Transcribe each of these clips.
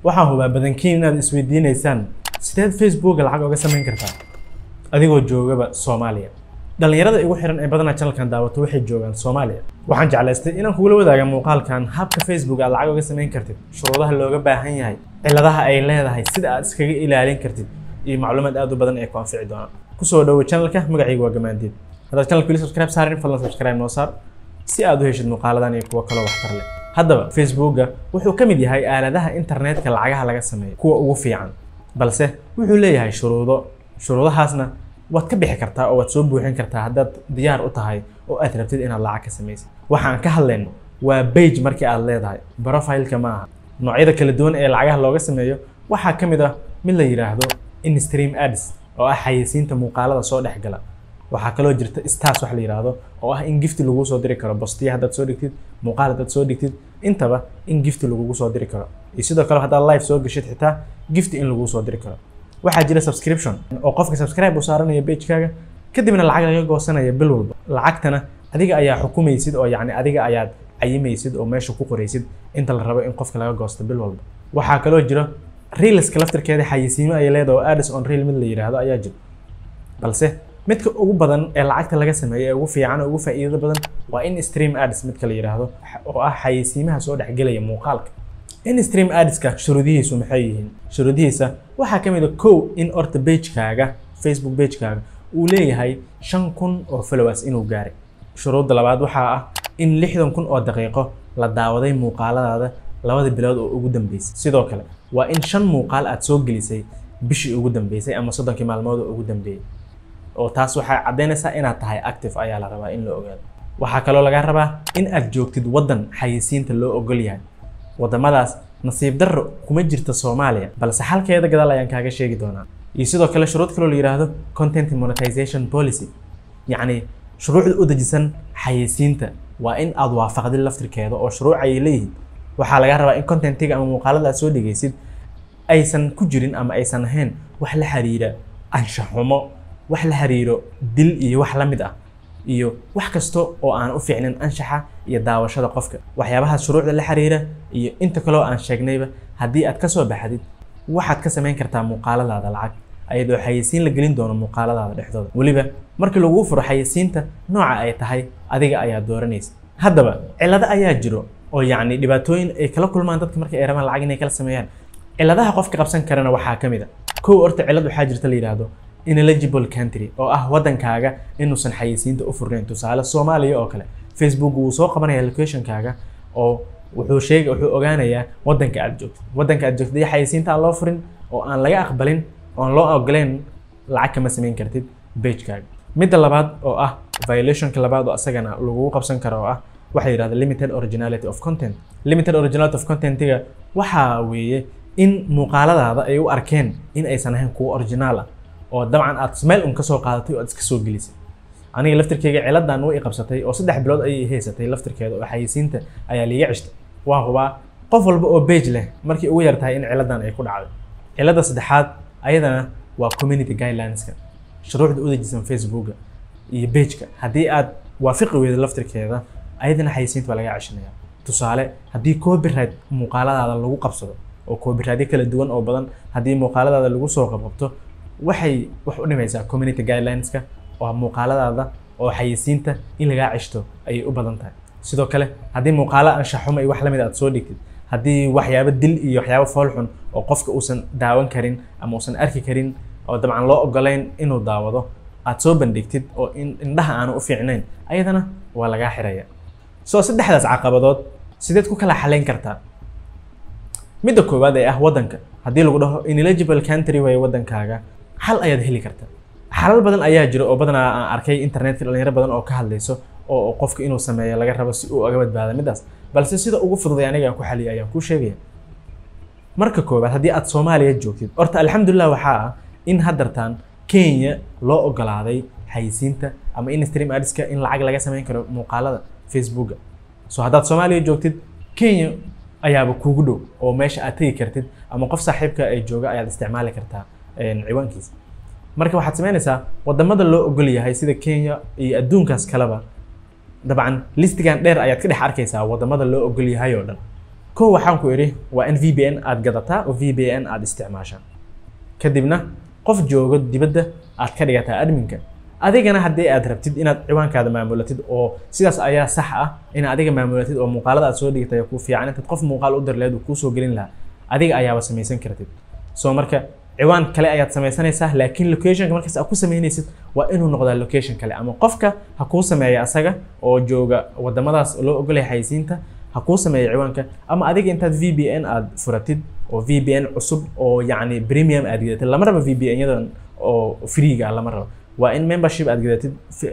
waxaan hubaa badankiin inaad isweydiinaysaan sideed facebooka lacag oga samayn kartaa adigoo joogaba soomaaliya dhallinyarada igu xiran ee badanaa channelkan daawato waxay joogaan soomaaliya waxaan jeclaystay inaan kugula wadaaga muuqaalkan habka facebook aad lacag oga samayn kartid shuruudaha looga baahan yahay ciladaha ay leedahay sida aad iskaga ilaalin kartid iyo macluumaad aad u badan ee ku anfici doona kusoo dhawo channelka magacayga waa gamaandiid haddaad channelka weli subscribe saarin fadlan subscribe noo saar si aad u heshid muuqaaladan iyo kuwo kaloo waxtar leh haddaba facebooka wuxuu ka mid yahay aaladaha internetka lacagaha laga sameeyo kuwa ugu fiican balse wuxuu leeyahay shuruudo shuruudahaasna waad ka bixi kartaa oo waad soo buuxin kartaa haddaad diyaar u tahay oo aad rabtid inaad lacag ka samaysid waxaan ka hadlayno waa bage markii aad leedahay profileka ma aha noocyada kala duwan ee lacagaha looga sameeyo waxaa ka mid ah mid la yidhaahdo instream ads oo ah xayeysiinta muuqaalada soo dhex gala waxaa kaloo jirta stars wax la yidhaahdo oo ah in gifti lagu soo diri karo bostiya haddaad soo dhigtid muuqaal haddaad soo dhigtid intaba in gifti lagugu soo diri karo iyo sidoo kale haddaad live soo gashid xitaa gifti in lagu soo diri karo waxaa jira subscription oo qofka subscribe uu saaranaya pagekaaga kadibna lacag laga goosanaya bil walba lacagtana adiga ayaa xukumaysid oo yacni adiga ayaad cayimaysid oo meesha ku qoraysid inta la rabo in qofka laga goosto bil walba waxaa kaloo jira reelska laftirkeeda xayisiimo ay leedahay oo ads on reel mid la yidhaahdo ayaa jira balse midka ugu badan ee lacagta laga sameeyo ee ugu fiican oo ugu faa'iidada badan waa in stream ads midka la yidhaahdo oo ah xayeysiimaha soo dhexgelaya muuqaalka in stream adska shuruudihiisu maxay yihiin shuruudihiisa waxaa ka mid a kow in orta pagekaaga facebook pagekaaga uu leeyahay shan kun oo followers inuu gaaray shuruudda labaad waxaa ah in lixdan kun oo daqiiqo la daawaday muuqaaladaada labada bilood oo ugu dambeysay sidoo kale waa in shan muuqaal aad soo gelisay bishii ugu dambeysay ama soddonkii maalmood oo ugu dambeeyey oo taas waxay caddaynaysaa inaad tahay active ayaa la rabaa in la ogaado waxaa kaloo laga rabaa in aad joogtid waddan xayeysiinta loo ogol yahay waddamadaas nasiib darro kuma jirta soomaaliya balse xalkeeda gadaal ayaan kaaga sheegi doonaa iyo sidoo kale shuruud kaloo la yidhaahdo content monetization policy yacni shuruucda u dejisan xayeysiinta waa in aad waafaqdid laftirkeeda oo shuruuc ay leeyihiin waxaa laga rabaa in contentiga ama muuqaalada aad soo dhegaysid aysan ku jirin ama aysan ahayn wax la xiriira anshaxumo wax la xiriiro dil iyo wax la mid ah iyo wax kasta oo aan u fiicnin anshaxa iyo daawashada qofka waxyaabaha shuruucda la xiriira iyo inta kaloo aan sheegnayba haddii aad ka soo baxdid waxaad ka samayn kartaa muuqaaladaada lacag ayadoo xayeysiin la gelin doono muuqaaladaada dhexdooda weliba markii lagu furo xayeysiinta nooca ay tahay adiga ayaa dooranaysa haddaba cilado ayaa jiro oo yacni dhibaatooyin ay kala kulmaan dadka markay ay rabaan lacag inay kala sameeyaan ciladaha qofka qabsan karana waxaa ka mid a kow horta cilad waxaa jirta la yidhaahdo ineligible country oo ah waddankaaga inuusan xayeysiinta u furnayn tusaale soomaaliya oo kale facebook wuu soo qabanaya locationkaaga oo wuxuu sheega wuxuu ogaanayaa waddanka aad joogto waddanka aad joogto iyo xayeysiinta aan loo furin oo aan laga aqbalin oon loo ogoleyn lacag kama samayn kartid pagekaaga midda labaad oo ah violationka labaad oo asagana lagugu qabsan karo oo ah waxaa yidhahda limited originality of content limited originality of contentiga waxaa weeye in muuqaaladaada ay u arkeen in aysan ahayn kuwo originaal ah oo dabcan aad meel un kasoo qaadatay oo aad iska soo gelisay aniga laftirkeyga ciladan way qabsatay oo saddex bilood ayay haysatay laftirkeeda oo xayeysiinta ayaa liiga cishta waa hubaa qof walba oo bage leh markii ugu yar tahay in ciladan ay ku dhacday cilada saddexaad ayadana waa community guidelineska shuruucda u dejisan facebooka iyo bageka haddii aad waafiqi weydo laftirkeeda ayadana xayeysiinta baa laga ceshanaya tusaale haddii copyright muuqaaladaada lagu qabsado oo copyrightyo kala duwan oo badan haddii muuqaaladaada lagu soo qabqabto waxay wax u dhimaysaa community guidelineska oo muuqaaladaada oo xayeysiinta in lagaa ceshto ayay u badan tahay sidoo kale haddii muuqaalo anshaxuma iyo wax lamid aad soo dhigtid haddii waxyaabo dil iyo waxyaabo foolxun oo qofka uusan daawan karin ama uusan arki karin oo dabcan loo ogolayn inuu daawado aad soo bandhigtid oo indhaha aanu u fiicnayn ayadana waa lagaa xiraya soo saddexdaas caqabadood sideed ku kala xalayn kartaa midda koowaad ee ah waddanka haddii lagu dhaho ineligible country way waddankaaga xal ayaad heli kartaa xalal badan ayaa jira oo badanaa aan arkay internetka dhalinyaro badan oo ka hadlayso oo qofka inuu sameeyo laga rabo si uu uga badbaado middaas balse sida ugu fududay aniga aan ku xaliya ayaan kuu sheegaya marka koowaad haddii aad soomaaliya joogtid horta alxamdulilah waxaa ah in haddartaan kenya loo ogolaaday xayisiinta ama in stream adska in lacag laga samayn karo muuqaalada facebooka so haddaad soomaaliya joogtid kenya ayaaba kuugu dhow oo meesha aad tegi kartid ama qof saaxiibka ay jooga ayaad isticmaali kartaa ciwaankiisa marka waxaad samaynaysaa wadamada loo ogol yahay sida kenya iyo adduunkaas kaleba dabcan listigan dheer ayaad ka dhex arkaysaa wadamada loo ogol yahay oo dhan kow waxaan ku idhi waa in vpn aad gadataa oo vpn aad isticmaashaa kadibna qof joogo dibadda aad ka dhigataa adminka adigana haddii aad rabtid inaad ciwaankaada maamulatid oo sidaas ayaa sax ah in adiga maamulatid oo muuqaalada aad soo dhigtay ku fiican intaad qof muuqaal u dir lahayd uu kuusoo gelin lahaa adiga ayaaba samaysan kartid soo marka ciwaan kale ayaad samaysanaysaa laakiin locationka markaas aad ku samaynaysid waa inuu noqdaa location kale ama qofka ha kuu sameeya asaga oo jooga wadamadaas loo ogolaya xayisiinta ha kuu sameeya ciwaanka ama adiga intaad vpn aad furatid oo vpn cusub oo yacni premium aad gadatid lama rabo vpn yadan oo freega lama rabo waa in membership aad gadatid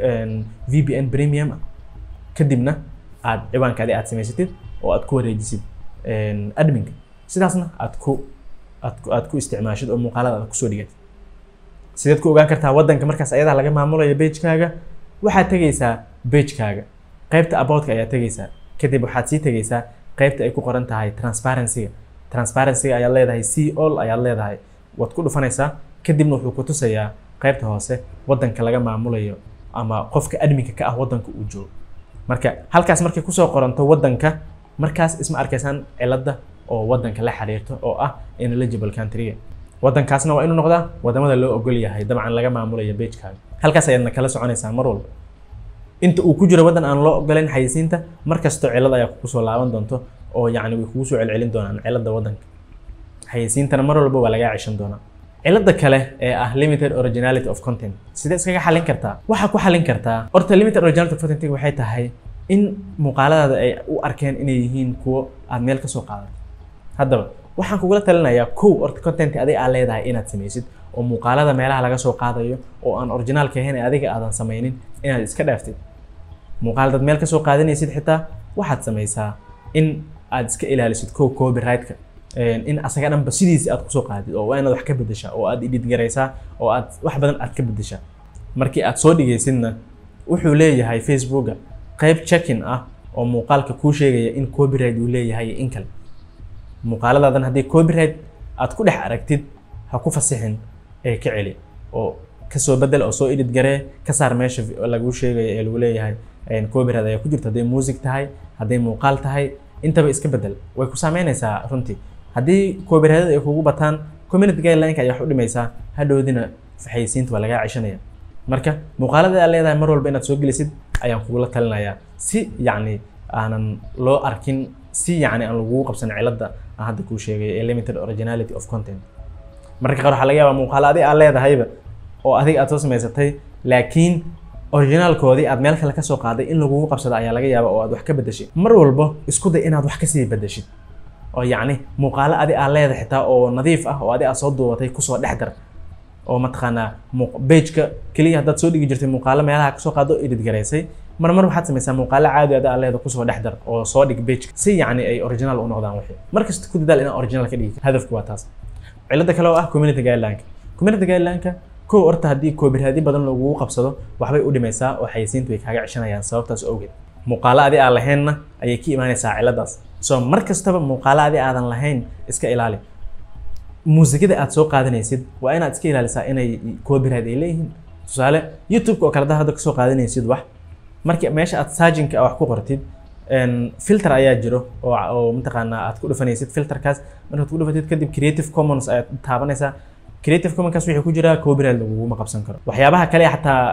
vpn premium kadibna aad ciwaankaadi aad samaysatid oo aad ku wareejisid adminka sidaasna aad ku aad ku aad ku isticmaashid oo muuqaalada aad kusoo dhigatid sideed ku ogaan kartaa waddanka markaas ayadaa laga maamulayo pagekaaga waxaad tegaysaa pagekaaga qaybta aboutka ayaad tegaysaa kadib waxaad sii tegaysaa qaybta ay ku qoran tahay transparency-ga transparency-ga ayaad leedahay c all ayaad leedahay waad ku dhufanaysaa kadibna wuxuu ku tusayaa qaybta hoose waddanka laga maamulayo ama qofka adminka ka ah waddanka uu joogo marka halkaas markay kusoo qoranto waddanka markaas isma arkaysaan cilada oo waddanka la xiriirto oo ah ineligible countryga waddankaasna waa inuu noqdaa wadamada loo ogol yahay dabcan laga maamulayo pagekaaga halkaas ayaadna kala soconaysaa mar walba inta uu ku jiro waddan aan loo ogolayn xayisiinta mar kasto cilad ayaa kugu soo laaban doonto oo yacni way kugu soo celcelin doonaan cilada waddanka xayisiintana mar walba waa lagaa ceshan doonaa cilada kale ee ah limited originality of content sidee iskaga xalin kartaa waxaa ku xalin kartaa horta limited originality of content waxay tahay in muuqaaladaada ay u arkeen inay yihiin kuwo aad meel kasoo qaadato haddaba waxaan kugula talinayaa kow horta content adiga aad leedahay inaad samaysid oo muuqaalada meelaha laga soo qaadayo oo aan originaalka ahayn ee adiga aadan samaynin inaad iska dhaaftid muuqaal dad meel kasoo qaadanaysid xitaa waxaad samaysaa in aad iska ilaalisid kow copyright-ka in asaga dhanba sidiisi aad kusoo qaadid oo waa inaad wax ka bedeshaa oo aad edit garaysaa oo aad wax badan aad ka bedeshaa markii aad soo dhigaysidna wuxuu leeyahay facebooka qayb checkin ah oo muuqaalka kuu sheegaya in copyright uu leeyahay in kale muuqaaladaadan haddii copyright aad ku dhex aragtid ha ku fasixin ee ka celi oo kasoo bedel oo soo edit garee ka saar meesha laguu sheegaya ee lagu leeyahay copyright ayaa ku jirta hadday music tahay hadday muuqaal tahay intaba iska bedel way ku saameynaysaa runtii haddii copyrightada ay kugu bataan community guideline-ka ayaa wax u dhimaysaa hadhowdina xayisiinta waa lagaa ceshanaya marka muuqaalada aad leedahay mar walba inaad soo gelisid ayaan kugula talinayaa si yacni aanan loo arkin si yacni aan lagugu qabsan cilada aan hadda kuu sheegay ee limited originality of content marka qaar waxaa laga yaabaa muuqaalo adiga aad leedahayba oo adiga aad soo samaysatay laakiin originaalkoodii aad meel kale kasoo qaaday in lagugu qabsado ayaa laga yaaba oo aad wax ka bedeshid mar walba isku day inaad wax kasii bedeshid oo yacni muuqaalo adi aad leedahay xitaa oo nadiif ah oo adi aad soo duubatay kusoo dhex dar oo mataqaanaa bejka keliya haddaad soo dhigi jirtay muuqaalo meelaha kasoo qaado edit garaysay mar mar waxaad samaysaa muuqaalo caadi adi aad leedahay kusoo dhex dar oo soo dhig bejka si yacni ay original u noqdaan wixii markasta ku dadaal inaad original ka dhigi hadafku waa taas cilada kale oo ah community guideline-ka community guideline-ka kow horta haddii copyright badan lagugu qabsado waxbay u dhimaysaa oo xayisiintu way kaaga ceshanayaan sababtaas awgeed muuqaalo adi aan lahaynna ayay ka imaanaysaa ciladaas so mar kastaba muuqaalo adi aadan lahayn iska ilaali muusikada aad soo qaadanaysid waa inaad iska ilaalisaa inay copyright ay leeyihiin tusaale youtube-ka oo kale hadda hadda kasoo qaadanaysid wax marka meesha aad saajinka wax ku qortid filter ayaa jiro oo oo mataqaanaa aad ku dhufanaysid filterkaas markaad ku dhufatid kadib creative commons ayaad taabanaysaa creative commonkaas wixii ku jira copyright laguguma qabsan karo waxyaabaha kale xataa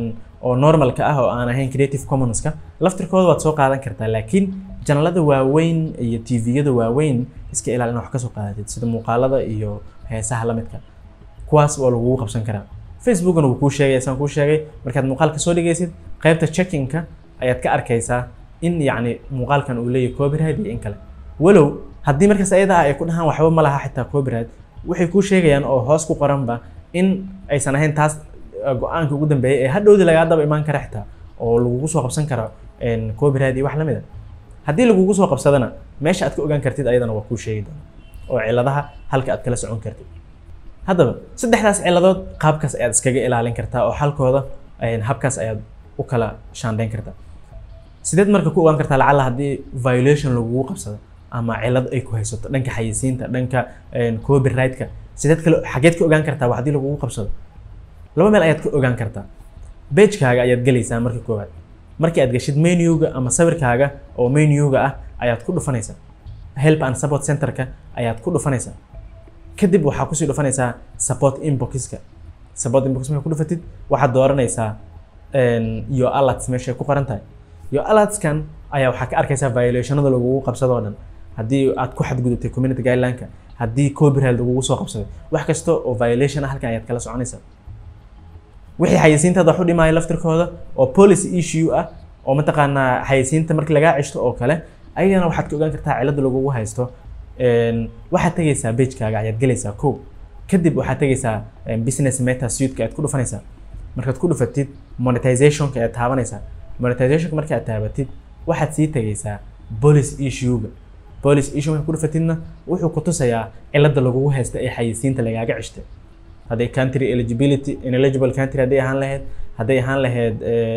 oo normalka ah oo aan ahayn creative commonska laftirkooda waad soo qaadan kartaa laakiin janalada waaweyn iyo tviyada waaweyn iska ilaali inaad wax kasoo qaadatid sida muuqaalada iyo heesaha lamidka kuwaas waa lagugu qabsan karaa facebookna wuu kuu sheegay saan kuu sheegay markaad muuqaal kasoo dhigaysid qaybta checkinka ayaad ka arkaysaa in yacni muuqaalkan uu leeyahay copyright iyo in kale walow haddii markaas ayada ay ku dhahaan waxba ma laha xitaa copyright waxay kuu sheegayaan oo hoos ku qoranba in aysan ahayn taas go-aanka ugu dambeeyay ee hadhowdii lagaa daba imaan kara xitaa oo lagugu soo qabsan karo copyright iyo wax lamid a haddii lagugu soo qabsadana meesha aad ka ogaan kartid ayadana waa kuu sheegi doona oo ciladaha halka aad kala socon kartid haddaba saddexdaas ciladood qaabkaas ayaad iskaga ilaalin kartaa oo xalkooda habkaas ayaad u kala shaandhayn kartaa sideed marka ku ogaan kartaa lacala haddii violation lagugu qabsado ama cilad ay ku haysato dhanka xayisiinta dhanka copyright-ka sideed kale xageed ka ogaan kartaa wax haddii lagugu qabsado laba meel ayaad ka ogaan kartaa pagekaaga ayaad gelaysaa marka koowaad markii aad gashid menuga ama sawirkaaga oo menuga ah ayaad ku dhufanaysaa help and support centerka ayaad ku dhufanaysaa kadib waxaa kusii dhufanaysaa support inboxka support inbox markaa ku dhufatid waxaad dooranaysaa iyo alerts meeshay ku qoran tahay iyo alertskan ayaa waxaa ka arkaysaa violationada lagugu qabsado oo dhan haddii aad ku xadgudubtay community guideline-ka haddii copyright lagugu soo qabsaday wax kasta oo violation ah halkan ayaad kala soconaysaa wixii xayeysiintaada wax u dhimaya laftirkooda oo policy issue ah oo mataqaanaa xayeysiinta markii lagaa ceshto oo kale ayagana waxaad ka ogaan kartaa cilada lagugu haysto waxaad tegaysaa pagekaaga ayaad gelaysaa kow kadib waxaad tegaysaa business meta suiteka aad ku dhufanaysaa markaad ku dhufatid monetizationka ayaad taabanaysaa monetizationka marka aad taabatid waxaad sii tegaysaa policy issue-ga policy issue marka ku dhufatidna wuxuu ku tusayaa cilada lagugu haysta ee xayeysiinta lagaaga ceshtay hadday country eligibility ineligible country hadday ahaan lahayd hadday ahaan lahayd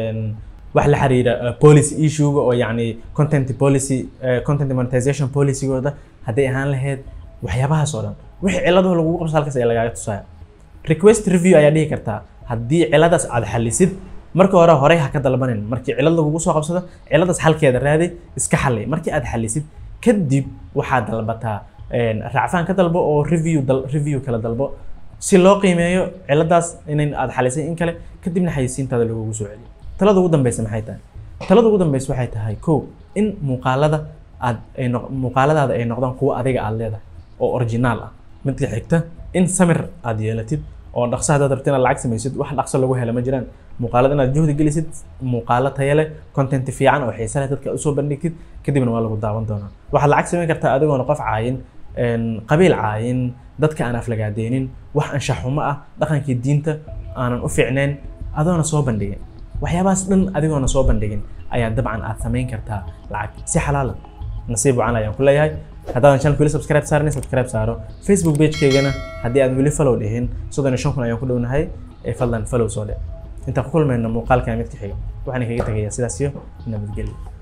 wax la xiriira policy issue-ga oo yacni content policy content monetization policy-gooda hadday ahaan lahayd waxyaabahaas oo dhan wixii ciladaha lagugu qabso halkaas ayaa lagaaga tusaya request review ayaa dhihi kartaa haddii ciladaas aad xalisid marka hore horey ha ka dalbanin markii cilad lagugu soo qabsado ciladaas xalkeeda raadi iska xalli markii aad xalisid kadib waxaad dalbataa raacfaan ka dalbo oo review dal review kala dalbo si loo qiimeeyo ciladaas in aad xalisay in kale kadibna xayeysiintaada lagugu soo celiyo talada ugu dambeysa maxay tahay talada ugu dambeysa waxay tahay kow in muuqaalada aad ay noq muuqaaladaada ay noqdaan kuwo adiga aad leedahay oo originaal ah midka xigta in samir aad yeelatid oo dhaqso haddaad rabtid inaad lacag samaysid wax dhaqso lagu hela ma jiraan muuqaalada inaad juhdi gelisid muuqaalo tayo leh content fiican oo xiise leh dadka usoo bandhigtid kadibna waa lagu daawan doonaa waxaad lacag samayn kartaa adigoona qof caayin qabiil caayin dadka aan aflagaadeynin wax anshax xumo ah dhaqankii diinta aanan u fiicnayn adoona soo bandhigin waxyaabahaas dhan adigoona soo bandhigin ayaa dabcan aad samayn kartaa lacag si xalaala nasiib wacan ayaan ku leeyahay haddaadan channelka weli subscribe saarin subscribe saaro facebook page-keygana haddii aad weli follow dhihin soddon iyo shan kun ayaan ku dhownahay ee fadlan follow soo dhe intaan ku kulmayno muuqaalkan mid ka xiga waxaan kaga tegayaa sidaas iyo nabadgelyo